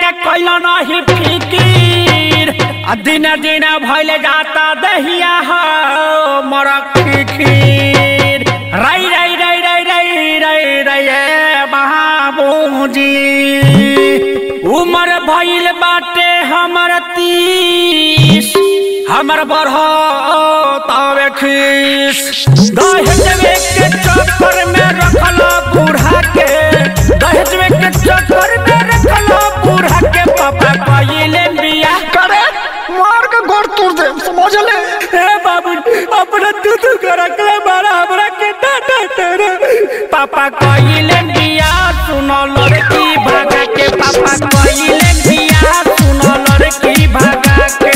के कैल नहीं फिकीर आ दिन दिन भइल जाता दहिया हो मर खीर रई रई रई रई रई रई रई ए बाबूजी उमर भइल बाटे हमर तीस हमर बढ़ तवे खीस दहेजवे के चक्कर में रखल बूढ़ा के दहेजवे के चक्कर में रखल बूढ़ा के पापा कइले बिया करे मार के गोड़ तोड़ दे समझ ले ए बाबू अपना दूध के रखले बारा हमरा के डाटा तेरे पापा कइले बिया सुनो लड़की भागा के पापा कइले बिया सुनो लड़की भागा के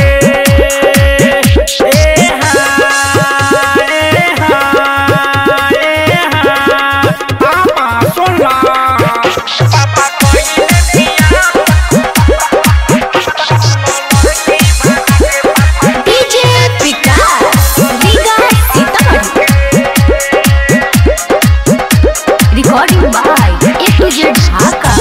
ए हा ए हा ए हा पापा सुन ला पापा कइले बिया DJ Vikas Riga Sitamarhi recording by A to Z Dhaka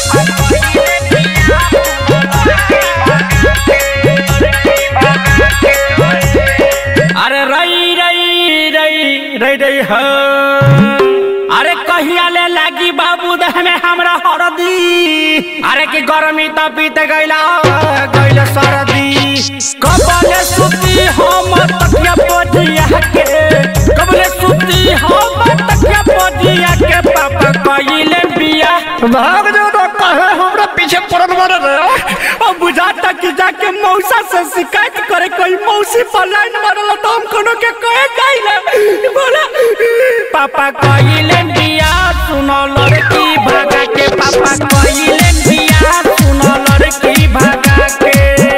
अरे रई रई रई रई रई हो अरे कहिया ले लागी बाबू देह में हमरा हरदी अरे की गर्मी त बीत गइला गइल सरदी कबले सुती हम तकिया पजिया के कबले सुती हम तकिया पजिया के पापा कइले बिया भाग जो तो कहे हमरा पीछे पड़ल मारे रे अब बुझाता कि जाके मौसा से शिकायत करे कोई मौसी पर लाइन मारल तो हम कोनो के कहे जाइले बोला पापा कइले बिया सुनो लड़की भागा के पापा कइले बिया सुनो लड़की भागा के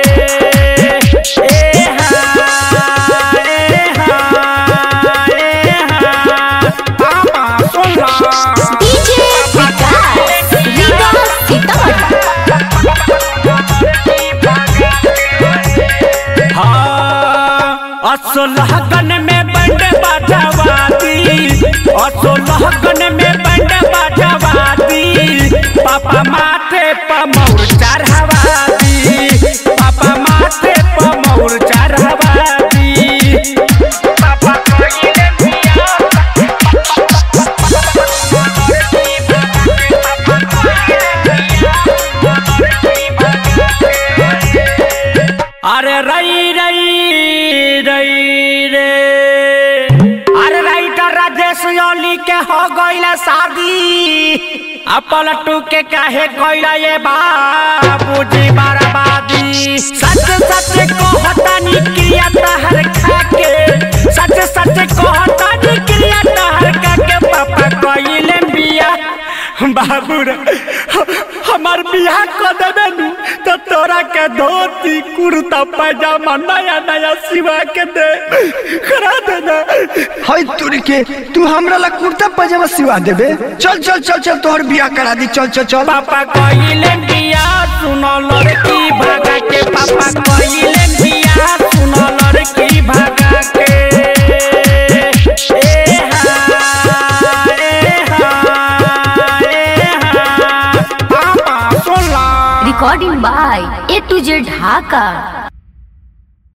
ए हा ए हा ए हा पापा सुन ला डीजे विकास रीगा सीतामढ़ी असोलहगन में बंड बाजावादी असोलहगन में बंड बाजावादी पापा माथे पर मौर चढ़ावादी पापा माथे पर मौर चढ़ावादी पापा कइले बिया अरे रई रई रई रे अरे राइटर राजेश योली के हो गइला शादी आ पलटू के काहे गइला ये बाबूजी बर्बादी सच सच कहतानी क्रिया तहर खा के सच सच कहतानी क्रिया तहर खा के पापा कइले बिया बाबू रे हमार बियाह कर देबे नु तो तोरा के धोती कुर्ता पैजामा नया नया सिवा के दे करा देना हई तुरी के तू हमरा ला कुर्ता पजामा सिवा देबे चल चल चल चल तोहर बियाह करा दी चल चल चल पापा कइले बिया सुनो लड़की भागा के पापा कइले बिया सुनो लड़की भागा के ए हा ए हा ए हा पापा सुन ला recording by A to Z Dhaka